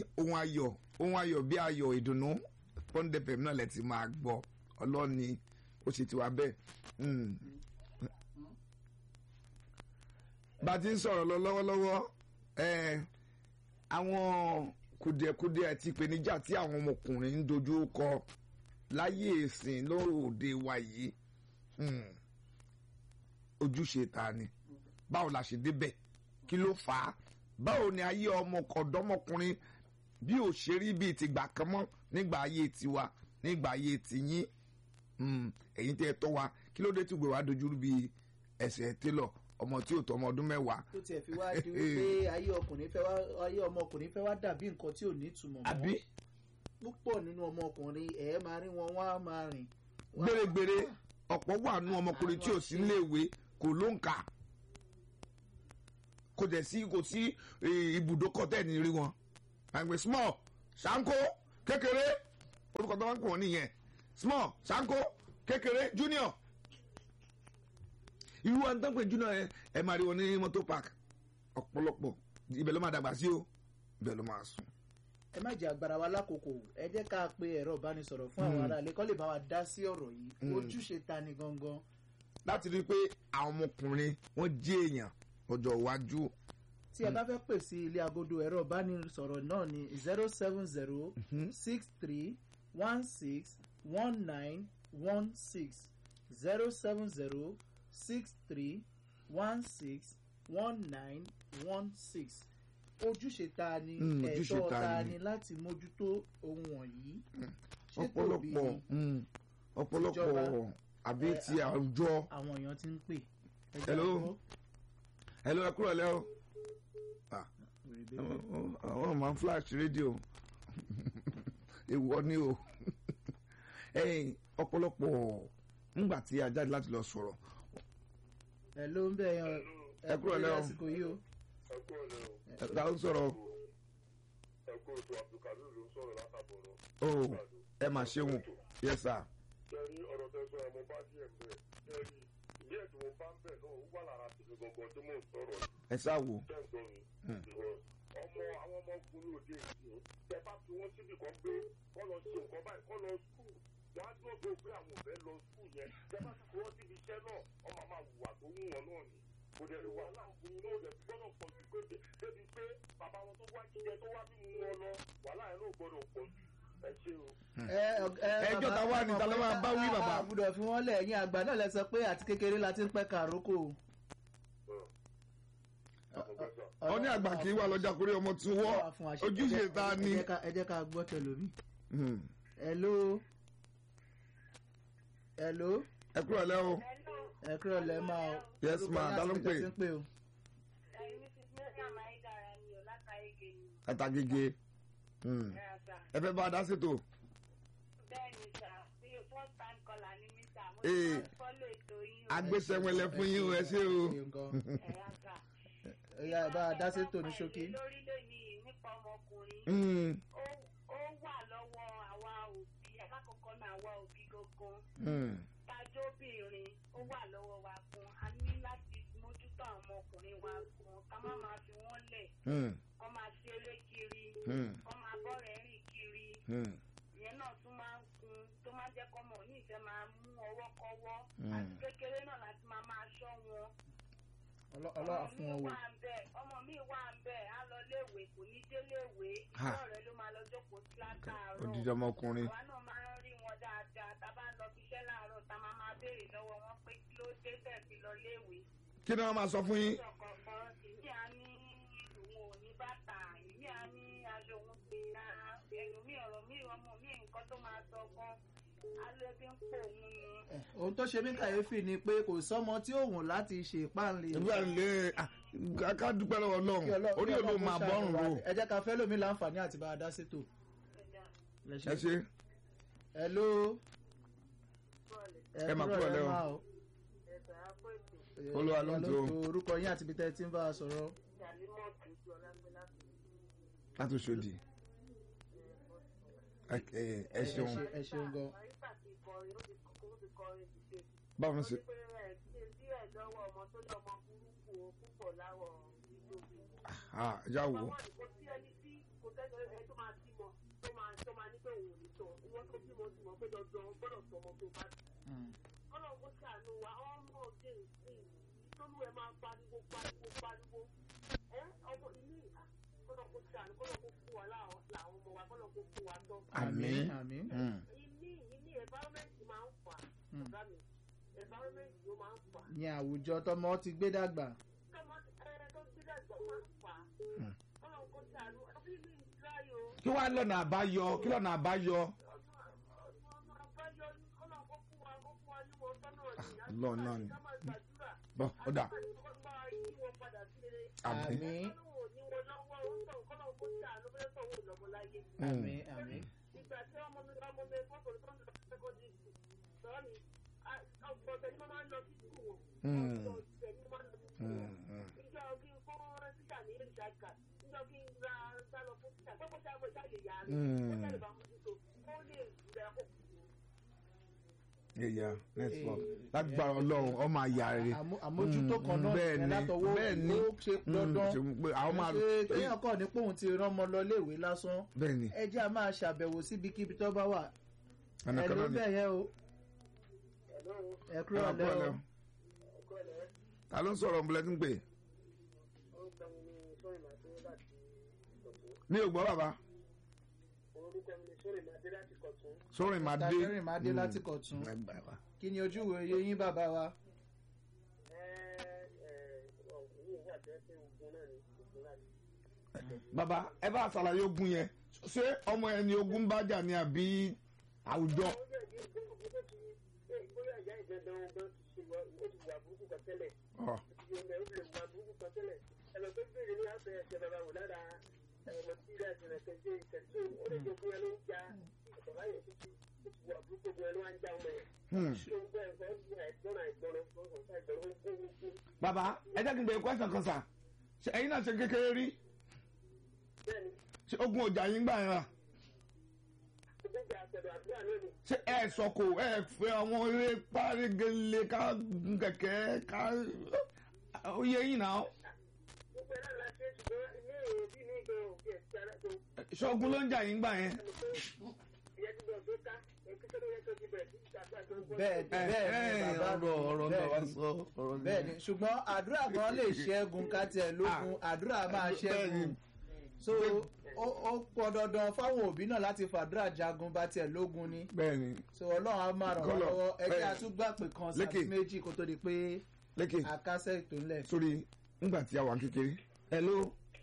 ohun ayọ̀ ohun ayọ̀ bí ayọ̀ ìdùnnú pọ́ńdẹ́pẹ̀ náà lẹ ti máa gbọ́ ọlọ́ni ó ṣe tiwa bẹ́ẹ̀. Mm. bá a ti ń sọ̀rọ̀ lọ lọ́wọ́lọ́wọ́ ẹ̀, àwọn kùdìẹ̀kudiẹ àti ìpèníjà tí àwọn ọmọkùnrin ń dojú kọ láyé ìsìn lóde wa yìí mm, ojúṣe ta ni báwo la ṣe débẹ̀ kí ló fà á báwo ni ayé ọmọ ọ̀dọ́mọkùnrin bí ò ṣe rí bíi tìgbà kan mọ́ nígbà ayé tiwa nígbà ayé tiyín Mm, ẹ̀yin tẹ́ ẹ tọ́ wa kí ló dé tí gbèrò wa dojú rú bíi ẹsẹ̀ télọ̀ ọmọ tí ò tọ́ ọmọ ọdún mẹ́wàá tó tiẹ̀ fi wá di wípé ayé ọkùnrin fẹ́ wá ayé ọmọkùnrin fẹ́ wá dàbí nǹkan tí ò ní ìtumọ̀ àbí mọ́ púpọ̀ nínú ọmọkùnrin ẹ̀ máa rí wọn wọ́n á máa rìn. wọ́n á- gbèrègbèrè ọ̀pọ̀ wà nú ọmọkùnrin tí ò sí léèwé kò ló ń kà kò dẹ̀ sí kò sí eh, ibùdókọ̀ tẹ̀ ní rí wọn àgbẹ̀ small sanko kékeré orúkọ tó wá ń pè wọ́n nìyẹn small sanko kékeré junior irú wa ń tán pé junior ẹ ẹ máa rí wọn ní motor park ọ̀pọ̀lọpọ̀ ibẹ̀ ló máa dàgbà sí o ibẹ̀ ló máa sùn. ẹ má jẹ́ agbára wa lákòókò ẹ jẹ́ ká pe ẹ̀rọ ìbánisọ̀rọ̀ fún àwọn Mm. ará ilé kó lè bá wa dá sí ọ̀rọ̀ yìí Mm. ojúṣe ta ni gangan. láti rí i pé àwọn ọmọkùnrin wọn jẹ́ èèyàn ọjọ́ iwájú. tí ẹ bá fẹ́ pè sí ilé agodo ẹ̀rọ ìbánisọ̀rọ̀ náà ni zero seven zero six three one six one nine one six zero seven zero six three one six one nine one six ojúṣe ta ni Mm, ojúṣe ẹ̀tọ́ ta ta ni. ni láti mójútó ohun wọ̀nyí ṣé tòbí ọ̀pọ̀lọpọ̀ ni mm, ọ̀pọ̀lọpọ̀ Ìjọba. àbí Eh, ti àwùjọ àwọn èèyàn ti ń pè. Ẹ jẹ́ Hello. àgbọ̀. ẹ ló ẹ kúrò lẹ́ o Rèébé. àwọn máa ń flash rédíò èèwọ̀ ni o ẹ̀yin ọ̀pọ̀lọpọ̀ nígbà tí a jáde láti lọ sọ̀rọ̀ ẹ ló ń bẹ̀ yan Ẹ kúrò lẹ́ o. lásìkò yìí o. ẹ kú ọ̀lẹ́ o ẹ ta ló ń sọ̀rọ̀ ẹ kú ètò abdulkadir ló ń sọ̀rọ̀ látàbọ̀rọ̀. o ẹ mà ṣeun yes sir kẹrí ọ̀rọ̀ tẹ sọ ẹ mo bá díẹ̀ ń bẹ̀ kẹrí díẹ̀ tí mo bá ń bẹ̀ náà ó wà lára tèmi gangan tí mò ń sọ̀rọ̀ ẹ sá wò tẹ́ ń gbọ́ mi. Because ọmọ àwọn ọmọkùnrin òde ìsìn tẹ bá fi wọ́n síbi kan pé kọ́ lọ ṣe nǹkan báyìí kọ́ lọ skul wọ́n á dúró pé àwọn òbẹ́ lọ skul yẹn tẹ bá fi wọ́n síbi iṣẹ́ náà wọ́n máa máa wùwà tó wù wọ́n náà ni kò dẹ̀ wà láàbùn náà dẹ̀ gbọ́dọ̀ pọ̀ jù pé débi pé bàbá wọn tó wá jíjẹ tó wá mímú wọn lọ wàhálà yẹn náà gbọ́dọ̀ pọ̀ jù ẹ ṣe o. Ẹjọ́ ta wá ní, ta ló máa bá wí, bàbá? àbúdọ̀ fi wọ́n lẹ̀ ẹ̀yìn àgbà náà lẹ sọ pé àti kékeré la ti ń pẹ́ kàrókò. àpòfẹ́sà ọ ní àgbà kì í wà lọ́jà kórè ọmọ tún wọ́ ojúṣe ta ni. ẹ jẹ́ ká- ẹ jẹ́ ká gbọ́ tẹlomi. Hmm. hello hello ẹ kúrò lẹ́ o ẹ kúrò lẹ́ máa o. Yes, Orúkọ ma, yín ta ló ń àti ibi tẹ́ pè? ti ń pè o. ẹ̀yin mrs mariam ayédára ni ò látàgége ni àtàgègè Hmm. ẹ̀rọ sà ẹ fẹ́ bá a dá ṣètò bẹ́ẹ̀ ni sà bí o first time caller ni mí sà mo Eh. ti máa ń fọ́lọ̀ ètò yín o agbésẹ̀wẹ̀lẹ̀ fún yín o ẹ ṣé o. Ṣeun gan. ẹ̀rọ sà. Ó yá, ẹ bá a dá sétò ní ṣókí. lórílẹ̀ yìí nípa ọmọkùnrin Hmm. ó ó wà lọ́wọ́ àwa òbí alákọ̀ọ́kọ́ náà àwa òbí gangan Hmm. tajóbìnrin ó wà lọ́wọ́ wa gan a ní láti mójútó àwọn ọmọkùnrin wa gan ká má máa fi wọ́n lẹ̀ Hmm. kọ́ máa ṣeré kiri Hmm. kọ́ máa bọ́rẹ̀ rìn kiri Hmm. ìyẹn náà tún máa ń kun tó máa ń jẹ́ kọ́mọ ní ìfẹ́ máa mú ọwọ́ kọ́wọ́ Mm. àti kékeré náà láti máa máa ṣọ́ wọn. Ọlọ́- ọlọ́wà fún wọn mi wò. wà ń bẹ̀ ọmọ mi wà ń bẹ̀ á lọ léèwé kò ní dé léèwé Ha. ìjọ rẹ̀ ló máa lọ jókòó sí látàárọ̀. odidi ọmọkùnrin àwa náà máa ń rí wọn dáadáa tá a bá ń lọ fi iṣẹ́ láàárọ̀ tá a máa máa béèrè lọ́wọ́ wọn pé kí ló dé tẹ̀ fi lọ léèwé. kí ni wọ́n máa sọ fún yín. Aṣọ kọ̀ọ̀kan ìmí á ní òun ò ní bàtà ìmí á ní aṣọ òun gbé rárá ẹ̀yìn mi ọ̀rọ̀ mi ọmọ mi nǹkan tó máa sọ gan alẹ́ bí ń pò òun ni. Eh, ohun tó ṣe mí kàyéfì ni pé kò sọ́mọ tí ó wùn láti ṣe ìpáǹlẹ̀. ìgbà lè ká dúpẹ́ lọ́wọ́ Kí ọlọ́run Ọlọ́- orí kí òun ló Ọlọ́run máa ṣàánú bọ́rùn wa. ro ẹ jẹ́ ká fẹ́ lómi láǹfààní àti bá a dá sétò. ẹ ṣe hello. Ẹ máa kúrò lẹ́ o. máa o. Olúwa ló ń tó. orúkọ yín àti ibi tẹ́ ẹ ti ń bá a sọ̀rọ̀. láti Òṣòdì ẹ ẹ- ẹ ṣeun ṣe- ẹ ṣeun gan. báwo ni ṣe ah, já wò ó kò sẹ́ni ẹ tó máa bímọ tó máa tó máa ní pé òun ò ní tọ̀ ìwọ́n tó bímọ sí mọ̀ pé dandan gbọ́dọ̀ tọ ọmọ tó bá bí. ọlọ́run kó ṣàánú wa ọmọ òde ìsìn ìtọ́lú ẹ máa pariwo pariwo pariwo ẹ ọmọ ilé ìhà kọ́lọ́ kó ṣàánú kọ́lọ́ kó fún wa láwọn làwọn ọmọ wa kọ́lọ́ kó fún wa tọ́. àmín àmín Mm. ilé ilé environment máa ń fà Mm. ọ̀gá mi environment ló máa ń fà ní àwùjọ tọmọ ti gbé dàgbà tọ́mọ ẹ tó gbé dàgbà máa ń fà kọ́lọ́ kó ṣàánú ẹbí mi ń láyò. kí wàá lọ́nà àbáyọ kí lọ́nà àbáyọ. Lord náà ni. bọ́ ó dà àmín. àmín Mm. àmín àmín ìgbà tí ọmọ mi ọmọ mi fọ́tò tó ń lọ sẹ́kọ̀dì sọ̀rọ̀ mi ọ̀pọ̀tẹ̀ ni mo máa ń lọ sí skul wọn. Mm. ọ̀pọ̀tẹ̀ ni mo máa ń lọ sí skul Mm. wọn. Mm. ìjọ kí n fún títà ní ìṣàkà ìjọ kí n ra sálọ fún títà pé kó ṣe àgbẹ̀ ìṣàyè yá mi. Mm. ó jẹ́ ìbá mójútó ó lè rẹ̀ ó yẹ̀yà network lágbára ọlọ́run ọmọ àyà rẹ̀. Àmó- àmójútó kan náà bẹ́ẹ̀ ni látọwọ́ bẹ́ẹ̀ ni ó ṣe dandan ṣe pé àwọn máa ṣe kéèyàn kàn ní pòun ti rán ọmọ lọ léèwé lásán bẹ́ẹ̀ ni ẹ jẹ́ a máa ṣàbẹ̀wò síbikíbi tó bá wà ọ̀nà ẹ kan ló náà ni. bẹ̀ yẹn o ẹ ẹ kúrò máa lẹ́ kúrò o lẹ́ o. ta ló ń sọ̀rọ̀ ọ̀bùnlẹ̀ tí ń pè? mi ò gbọ́ bàbá orúkọ mi ni sórí màdé láti kọ̀tún. sórin máa dé. tàbẹ́rìn máa dé láti kọ̀tún Ẹ gbà wá. kí ni ojú wo iye yín bàbá wa ẹ ẹ ọ̀hún wà jẹ́ pé ogun náà ni ogun náà ni. bàbá ẹ bá ṣàlàyé ogun yẹn ṣé ọmọ ẹ ní ogun bá jà ní àbí àwùjọ. ó jẹ́ ìdí ogun tó ti ṣe bóyá ìyá ìdandan ọgbọ́n ti ṣe wà ó ti wà burúkú kan tẹ́lẹ̀ Ọ̀, ó ti yọ ó lè wà burúkú kan tẹ́lẹ̀ ẹ̀rọ tó béèrè ní àfẹ́ ẹ̀ṣẹ̀ bàbá wò lára ẹ̀rọ tí ilé ẹ̀sìn rẹ̀ kẹ̀kẹ́ ìkẹ̀tù ó lè jẹ́ bóyá ló ń ja bàbá yẹn tó ti ó ti wà burúkú bóyá ló wá ń já ọmọ yẹn. hmm. ṣé ń gbọ́ ẹ̀fọ́ ẹ̀gbọ́n àìgbọ́n ẹ̀gbọ́n àìgbọ́n ó gbó gbó bàbá ẹ jẹ́ kí n bẹ̀rẹ̀ question kan sà ṣé ẹ̀yin náà ṣe kékeré rí bẹ́ẹ̀ ni ṣé ogun ọjà yín gbà yẹn rà gbogbo àtẹ̀dọ̀ àdúrà náà ni ṣé ẹ sọkò ẹ fẹ́ àwọn eré párégele ká gun kẹ̀kẹ́ ká ó yẹ yín náà gbogbo ẹ̀ náà la ṣe ṣùgbọ́n ilé òbí mi gan òbí ẹ̀ ti ara tó ṣé ogun ló ń jà yín gbà yẹn. ẹnu pé ìyẹn ti lọ tó ká èkúté ló yẹ tó ti bẹ̀rẹ̀ sí ìṣàkóso tó ń bọ́ bẹ́ẹ̀ bẹ́ẹ̀ ni bàbá ọ̀rọ̀ ọ̀rọ̀ náà wá bẹ́ẹ̀ ni. sọ ọ̀rọ̀ náà. bẹ́ẹ̀ ni ṣùgbọ́n àdúrà kan lè ṣẹ́gun ká tiẹ̀ lógun àdúrà máa bẹ́ẹ̀ ṣẹ́gun ni. so ó ó pọn dandan fáwọn òbí náà láti fàdúrà jagun bá tiẹ̀ lógun ni bẹ́ẹ̀ ni so ọlọ́run á máa ràn wá Kọ́lọ̀, lọ́wọ́ ẹ jẹ́ ẹ, àtúgbà pé kan lékè. sábì méjì kó tó di pé lékè àkásẹ̀ ètò ńlẹ̀. sórí ńgbà tí a wà kékeré. hello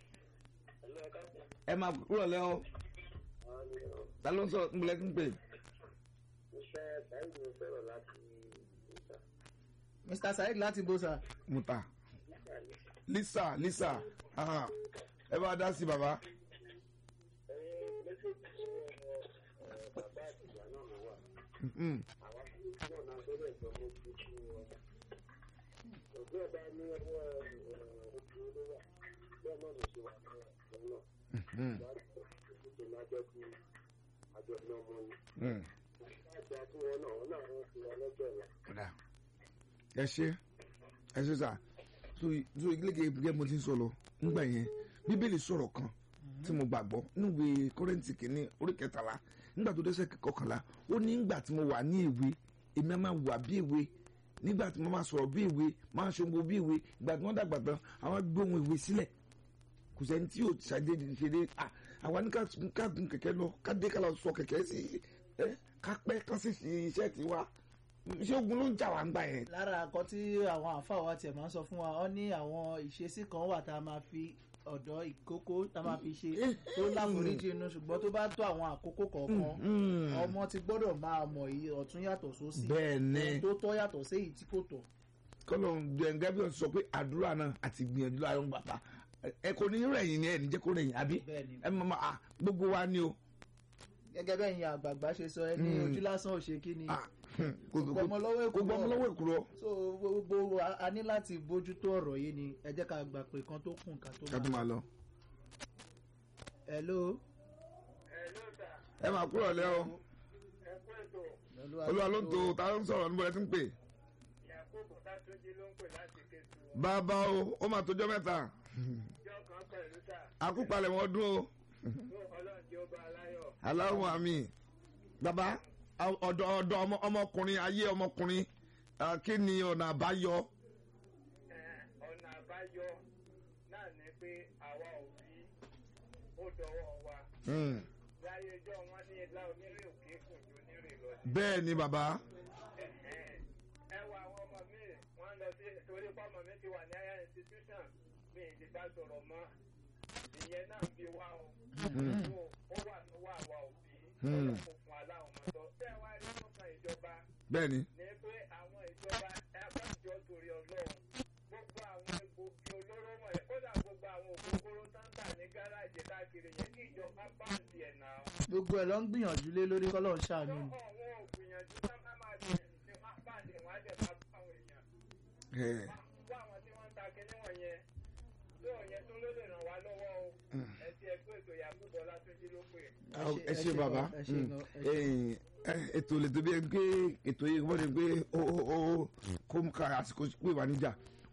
ẹ máa kúrò lẹ́ o ta ló ń sọ ńgbìlẹ̀ ń pè. iṣẹ́ báyìí ló fẹ́ràn láti ìta mr saheed láti bóṣà muta lisa lisa ah, ẹ bá dá sí bàbá. ẹ̀yin méjèèjì tí bàbá àti ìyá náà ló wà Mm, àwa náà náà lórí ẹ̀gbọ́n mo fi kú wọn. òbí ọba ní ọwọ́ ojú ló wà bẹ́ẹ̀ náà ló ṣe wà ní ọ̀gbọ́n náà. mm, ìyá rẹ̀ tó máa jẹ́ kí àjọ ní ọmọ yìí. mm. láti àti wọn náà wọn náà wọ́n fi wọn lọ́jọ́ ìlà. Kódà. ẹ ṣe ẹ ṣe sà so so gẹ́gẹ́ gẹ́gẹ́ mo ti ń sọ̀rọ̀ nígbà yẹn bíbélì sọ̀rọ̀ kan tí mo gbàgbọ́ níwèé kọ́rẹ́ǹtì kìíní orí kẹtàlá nígbà tó dẹ́sẹ̀ kọkànlá ó ní nígbà tí mo wà ní èwe èmi á máa wà bí èwe nígbà tí mo máa sọ̀rọ̀ bí èwe máa ṣòwò bí èwe ìgbà tí wọ́n dàgbà tán àwọn gbé ohun èwe sílẹ̀ kò sẹ́ni tí yóò ṣàdédé ṣeré à àwa ní ká ká gun kẹ̀kẹ́ lọ ká dé ká lọ sọ kẹ̀kẹ́ sí ẹ ká pẹ́ ká sì ṣe iṣẹ́ tiwa iṣẹ́ ogun ló ń jà wá ń gbà yẹn. lára àkọ́ tí àwọn àáfàá wa tiẹ̀ máa ń sọ fún wa ọ ní àwọn ìṣesí kan wà tá a máa fi ọ̀dọ́ ìkókó tá a máa fi ṣe tó láforíjì inú ṣùgbọ́n tó bá tó àwọn àkókò kọ̀ọ̀kan ọmọ ti gbọ́dọ̀ máa mọ̀ èyí ọ̀tún yàtọ̀ sósì bẹ́ẹ̀ ni ohun tó tọ́ yàtọ̀ sí èyí tí kò tọ́ kọ́lọ̀ gẹ́gẹ́ sọ pé àdúrà náà àti gbìyànjú láàrin bàbá ẹ kò ní rẹ̀yìn ni ẹ ní jẹ́ kó rẹ̀yìn àbí bẹ́ẹ̀ ni ẹ mọ̀ à gbogbo wa ni o gẹ́gẹ́ bẹ́ẹ̀ yẹn àgbààgbà ṣe sọ ẹ ní Mm. ojú lásán ò ṣe kí ni Ah, kò kò gbọmọ lọ́wọ́ kò gbọmọ èkúrọ́ lọ́wọ́ èkúrọ́ so gbogbo wa- a ní láti bójútó ọ̀rọ̀ yìí ni ẹ jẹ́ ká gbà pé kan tó kùn ká tó ká tó máa lọ. hello ẹ ló dà ẹ máa kúrò lẹ́ o ẹ kú ètò olúwa ló ń to ta ló ń sọ̀rọ̀ níbo ẹ ti ń pè. yakubu látúnjí ló ń pè láti kétu bàbá o ó máa tójọ́ mẹ́ta ìjọ kan pẹ̀lú tà àkúpalẹ̀ wọn dún o ọlọ́run tí ó bá aláyọ̀. aláwọ̀ àmì bàbá ọ̀dọ̀ ọ̀dọ̀ ọmọ- ọmọkùnrin ayé ọmọkùnrin ah, kí ni ọ̀nà àbáyọ. Eh, ọ̀nà àbáyọ náà ni pé àwa òbí ó dọwọ́ wa. Hmm. láyé ẹjọ́ wọn ní ilá onírè òkè kùn ju onírè lọ. bẹ́ẹ̀ ni bàbá Ẹ̀hẹ́n. ẹ wo àwọn ọmọ mi wọ́n lọ sí torí pé ọmọ mi ti wà ní higher institution mi ì lè bá sọ̀rọ̀ mọ́ ìyẹn náà ń bi wá o. So, ó wà lọ́wọ́ àwa òbí Hmm. ọlọ́run fún aláwọ̀ mọ́tọ́. bẹ́ẹ̀ wá rí nǹkan ìjọba bẹ́ẹ̀ ni ní pé àwọn ìjọba abájọ torí ọlọ́run gbogbo àwọn egbògi olóró wọ̀nyẹn kódà gbogbo àwọn òkúkúrú táǹtà ní gáràjì káàkiri yẹn kí ìjọba báǹdì ẹ̀ náà. gbogbo ẹ̀ ló ń gbìyànjú lé lórí kọ́lọ́ ń ṣàánú tó ni. àwọn ògbìyànjú tá má máa bẹ̀rẹ̀ sí wá báǹdì wọn á dẹ̀ máa bá àwọn èèyàn. Eh, wá àwọn tí wọ́n ń ta kinní wọ̀nyẹn tó yẹn tó ló lè ràn wá lọ́wọ́ o. ẹ ti ẹgbẹ́ ètò ìyàgbọ́ bọ́lá tó jí ló pè. ẹ ṣe bàbá ẹ ṣe gan, ẹ ṣe. Hmm. Eh, ètò lè tó bí ẹ pé ètò yìí wọ́n lè gbé ó ó ó kó mú ká àsìkò pé wà níjà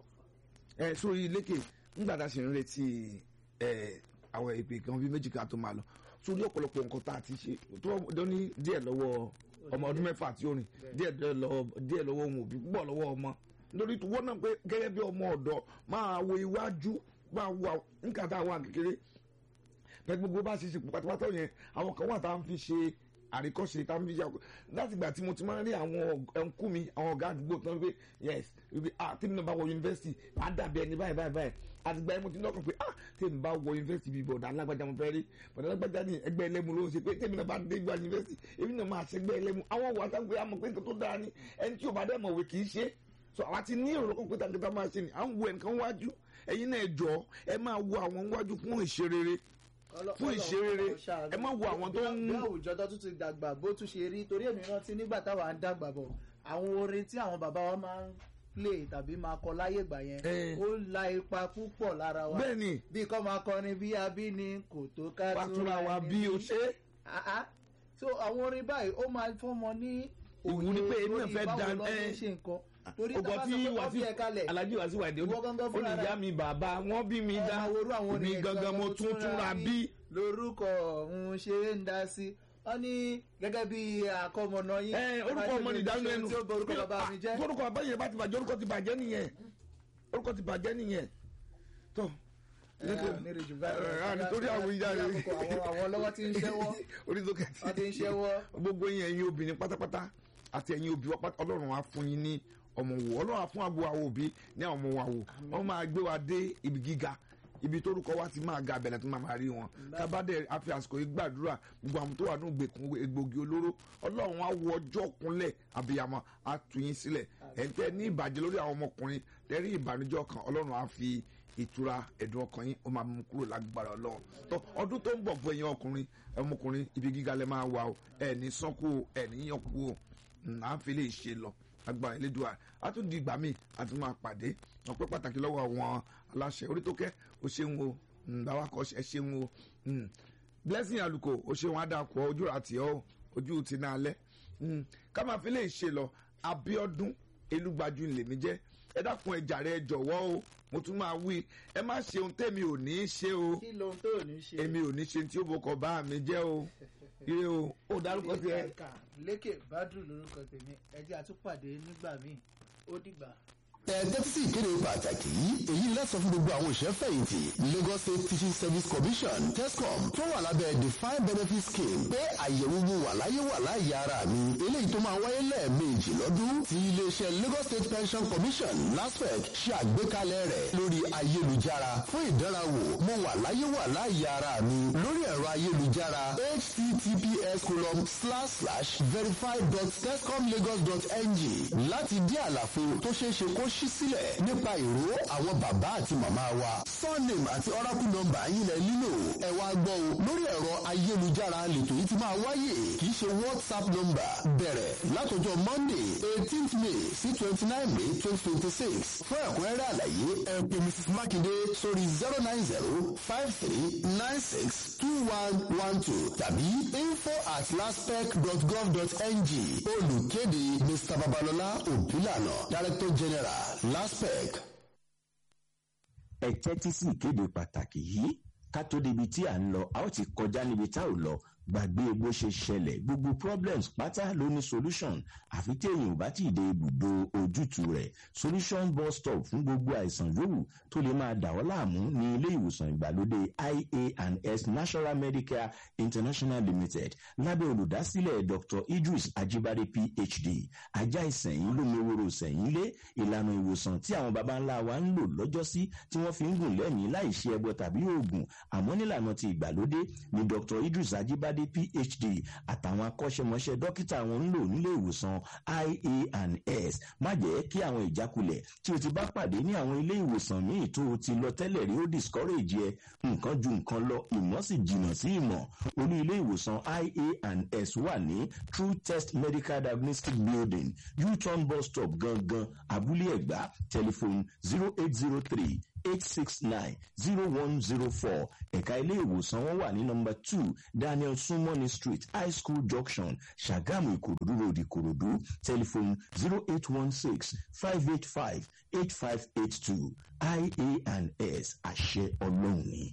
ẹ sórí lékè nígbà tá a ṣe ń retí ẹ àwọn ìpè kan bíi méjì ká tó máa lọ sórí ọ̀pọ̀lọpọ̀ nǹkan tá a ti ṣe tó wọ́n ní díẹ̀ lọ́wọ́ ọmọ ọdún mẹ́fà tí ó rìn díẹ̀ lọ́wọ́ díẹ̀ lọ́wọ́ ohun òbí púpọ̀ lọ́wọ́ ọmọ lórí wọ́n náà pé gẹ́gẹ́ bí ọmọ ọ̀dọ́ máa wo iwájú máa wo àwọn- nǹkan tá a wà kékeré pẹ̀lú gbogbo bá ṣe ṣe pátápátá yẹn àwọn kan wà tá à ń fi ṣe àríkọ́ṣe tá à ń fi ṣe àkọ́ láti ìgbà tí mo ti máa ń rí àwọn ẹnkú mi àwọn ọ̀gá àdúgbò tó ń pè yes wípé ah tí mi náà bá wọ yunifásitì á dàbí ẹni báyìí báyìí báyìí àti ìgbà yẹn mo ti lọ́kàn pé ah tí mi bá wọ yunifásitì bíi bọ̀dà alágbájá mo fẹ́ rí bọ̀dà alágbájá ní ẹgbẹ́ ẹlẹ́mu ló ń ṣe pé tèmi náà bá dé gba yunifásitì èmi náà máa ṣe ẹgbẹ́ ẹlẹ́mu àwọn wà sáà pé àmọ̀ pé nǹkan tó dáa ni ẹni tí ò bá dẹ̀ mọ̀wé kì í ṣe so àwa ti ní èrò kan pé tàǹkìtà máa ṣe ni à ń wo ẹnìkan wájú ẹ̀yin náà ẹ jọ ẹ máa wo àwọn wájú fún ìṣerere Ọlọ́- fún Ọlọ́run ìṣerere ṣàánú. ẹ má wo àwọn tó ń bí àwùjọ tó tún ti dàgbà bó tún ṣe rí torí èmi rántí nígbà táwa ń dàgbà bọ̀ àwọn orin tí àwọn bàbá wa máa ń play tàbí máa kọ láyé ìgbà yẹn Eh. ó la ipa púpọ̀ lára wa bẹ́ẹ̀ni bí kò máa kọrin bí abíní kò tó ká pàtúrà wa ẹni bí o ní. ṣe Ah, ah. so àwọn orin báyìí ó máa fọmọ ní Ìwúrí pé èmi náà lórí fẹ́ báwo dá- ló ń eh. ṣe nǹkan torí tá ọgbọ a bá tí sọ pé wọ́n wàásù bí ẹ kalẹ̀ alájí wàásù wàdí Ìwọ gangan ó ní fúnra ìyá rẹ. mi bàbá wọn bí mi ẹ dá máa worú àwọn mi orin gangan mo tún túnra bí lórúkọ òun ṣe ń dá sí wọ́n ní gẹ́gẹ́ bí àkọmọ̀nà yín ẹ orúkọ ọmọ ní ìdánù ẹnu tí ó bọ orúkọ bàbá mi jẹ́ orúkọ bàbá yẹn bá ti bàjẹ́ orúkọ ti bàjẹ́ nìyẹn orúkọ ti bàjẹ́ nìyẹn tó ẹ á ní rèjù báyìí ẹ, á, nítorí àwọn ìyá rẹ Ní àkókò àwọn àwọn ọlọ́wọ́ tí ń ṣẹ́wọ́ orí tó kẹ́ wọ́n ti ń ṣẹ́wọ́ gbogbo yín ẹ̀yin obìnrin pátápátá àti ẹ̀yin òbí wa pátá ọlọ́run á fún yín ní ọmọ wò ọlọ́run á fún àgbo àwọn òbí ní àwọn ọmọ wa wò wọ́n máa gbé wa dé ibi gíga ibi tórúkọ wa ti máa ga abẹ́lẹ̀ tó máa máa rí wọn kábàdé àfi àsìkò yìí gbàdúrà gbogbo àwọn tó wà nínú gbèkùn egbògi olóró ọlọ́run á wọ ọjọ́ kúnlẹ̀ àbíyamọ á tú yín sílẹ̀ ẹ̀ńtẹ́ ní ìbàjẹ́ lórí àwọn ọmọkùnrin lẹ́rí ìbànújẹ́ kan ọlọ́run á fi ìtura ẹ̀dùn ọkàn yín ó máa mú kúrò lágbára ọlọ́run tó ọdún tó ń bọ̀ fún ẹ̀yin ọkùnrin ọmọkùnrin ibi gíga lẹ máa wà o ẹ̀ ní sọ́kù o ẹ̀ ní yànkú o Mm, à ń fi lè ṣe lọ agbára elédùà a tún di ìgbà míì a tún máa pàdé ọpẹ́ pàtàkì lọ́wọ́ àwọn aláṣẹ orí tó kẹ́ o ṣeun o Mm, báwa kọ́ ẹ ṣeun o Mm. blessing aluko o ṣeun adakọ ojú àti ọ ojú ti náà lẹ Mm. ká máa fi lè ṣe lọ Abíọ́dún elúgbájú lèmi jẹ́ ẹ dákun ẹ jàre ẹ jọ̀wọ́ o mo tún máa wí ẹ má ṣe ohun tẹ́mi ò ní í ṣe o kí lohun tó ò ní ṣe èmi ò ní ṣe tí ó bọkọ bá mi jẹ́ o ire o ó dárúkọ tiẹ̀. ẹ̀ka lékè bádùn lórúkọ tèmi ẹjẹ́ àtúpàdé nígbà míì ó dìgbà. ẹ̀ẹ́dẹ́tí sí ìkéde pàtàkì yìí èyí lẹ́sọ̀ fún gbogbo àwọn òṣìṣẹ́ fẹ̀yìntì Lagos State Teaching Service Commission TESCOM tó wà lábẹ́ defined benefit scheme pé àyẹ̀wò wo wà láyé wà láàyè ara mi eléyìí tó máa wáyé lẹ́ẹ̀mejì lọ́dún tí iléeṣẹ́ Lagos State Pension Commission LASPEC ṣe àgbékalẹ̀ rẹ̀ lórí ayélujára fún ìdánrawò mo wà láyé wà láàyè ara mi lórí ẹ̀rọ ayélujára https colon slash slash verify dot tescomlagos dot ng láti dí àlàfo tó ṣeé ṣe kó ṣí sílẹ̀ nípa ìró àwọn bàbá àti màmá wa surname àti oracle number yín lẹ nílò ẹ wá gbọ́ o lórí ẹ̀rọ ayélujára lètò yìí ti máa wáyé kì í ṣe whatsapp number bẹ̀rẹ̀ látọjọ́ monday eighteenth may sí twenty nine may twenty twenty six fún ẹ̀kúnrẹ́rẹ́ àlàyé ẹ pè mrs makinde sórí zero nine zero five three nine six two one one two tàbí info at laspec dot gov dot ng olùkéde mr babalọlá òbílànà director general laspec. ẹ tẹ́tí sí ìkéde pàtàkì yìí ká tó débi tí à ń lọ a ó ti kọjá níbi tá ò lọ gbàgbé bó ṣe ṣẹlẹ̀ gbogbo problems pátá ló ní solution àfi tí èèyàn ò bá tí ì dé ibùdó ojútùú rẹ̀ solution bus stop fún gbogbo àìsàn yòówù tó lè máa dà ọ́ láàmú ní ilé ìwòsàn ìgbàlódé ia and s national medicare international limited lábẹ́ olùdásílẹ̀ dr idris ajibade phd ajá ìsẹ̀yìn lómiwòrò sẹ̀yìn lé ìlànà ìwòsàn tí àwọn baba ńlá wa ń lò lọ́jọ́sí tí wọ́n fi ń gùn lẹ́mìí láì ṣe ẹbọ tàbí oògùn àmọ́ nílànà ti ìgbàlódé ni dr idris ajibade phd àtàwọn akọ́ṣẹ́mọṣẹ́ dókítà wọn ń lò nílé ìwòsàn ia and s má jẹ́ kí àwọn ìjákulẹ̀ tí o ti bá pàdé ní àwọn ilé ìwòsàn míì tó o ti lọ tẹ́lẹ̀ rí ó discourage ẹ nǹkan ju nǹkan lọ ìmọ̀ sì jìnnà sí ìmọ̀ olú ilé ìwòsàn ia and s wà ní true test medical diagnostic building u-turn bus stop gangan abúlé ẹ̀gbá telephone zero eight zero three eight six nine zero one zero four ẹ̀ka ilé ìwòsàn wọn wà ní nọmba two daniel sumoni street high school junction ṣàgámù ìkòròdú road ìkòròdú telephone zero eight one six five eight five eight five eight two ia and s àṣẹ ọlọ́run ni.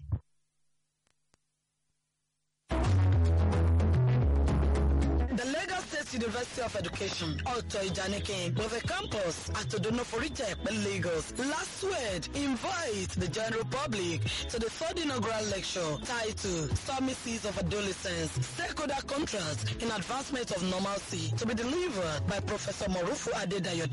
The Lagos State University of Education, Otto Ijanikin, with a campus at Odonoforite, Lagos, last word invite the general public to the third inaugural lecture titled Stormy Seas of Adolescence, Stakeholder Contrast in Advancement of Normalcy to be delivered by Professor Morufu Adedayo